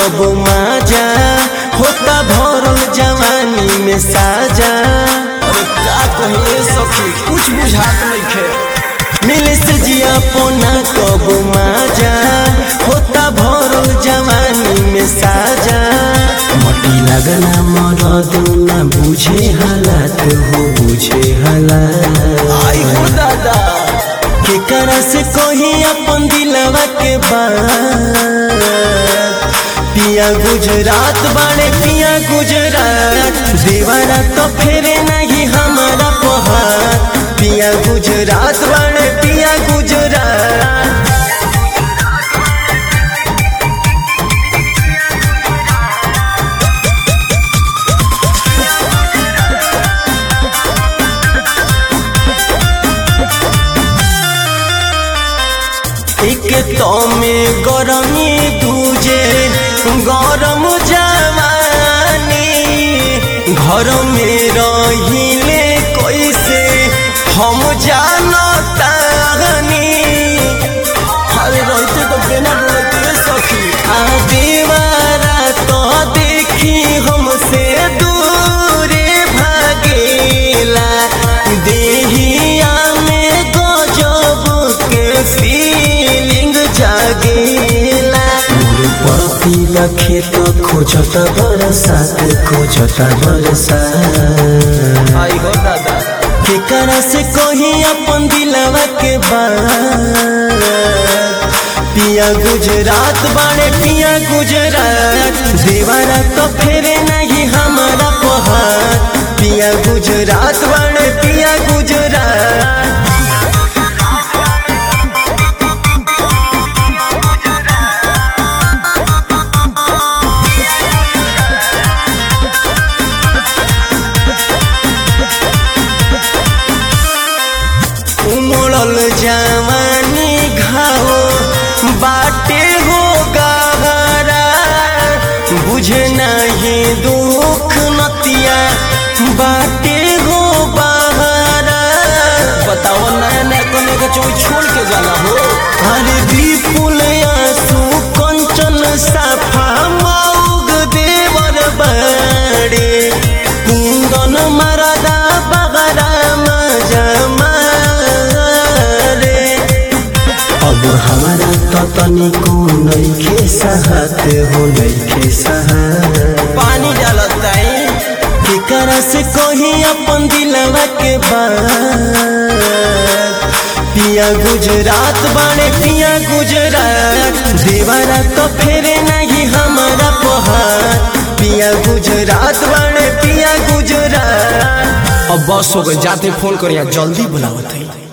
कब माजा होता भरल जवानी में साजा अरे का कहिए सखी कुछ बुझात नइखे मिले से जिया पोना कब माजा होता भरल जवानी में साजा मटी लगना मरद ना बुझे हालात हो बुझे हालात आई हो दादा केकरा से कोही अपन दिलवा के बात पिया गुजरात बाड़े पिया गुजरात दीवारा तो फेरे नहीं हमारा पहाड़ पिया गुजरात बाड़े पिया गुजरात एक तो में गरमी दूजे गरम जवानी घर में रहिले कैसे हम जानतानी अरे रहते तो बिना बोलते सखी आ दीवारा तो देखी हमसे दूरे भागेला देहिया में गजब के फीलिंग जागेला मोर पतिया खेत खोजत बरसात खोजत बरसात आई हो दादा केकरा से कोही अपन दिलवा के बात पिया गुजरात बाड़े पिया गुजरात दीवारा तो फेरे नहीं हमारा पहाड़ पिया गुजरात बाड़े पिया गुजरात उमड़ल जवानी घाव बाटे हो गहरा बुझे नहीं दुख नतिया बाटे हो बहरा बताओ नया नया कने के चोई छोड़ के जाला हो अरे विपुल आंसू कंचन साफा मौग देवर बड़े कुंदन मरदा बगरा मजा मारे अब हमारा तो तनिको नइखे सहत हो नइखे सहत पानी डालत ताई केकरा से कोही अपन दिलवा के बात पिया गुजरात बाड़े पिया गुजरात दीवारा तो फेरे नहीं हमारा पहाड़ पिया गुजरात बाड़े पिया गुजरात अब बस हो गई जाते फोन करिया जल्दी बुलावत है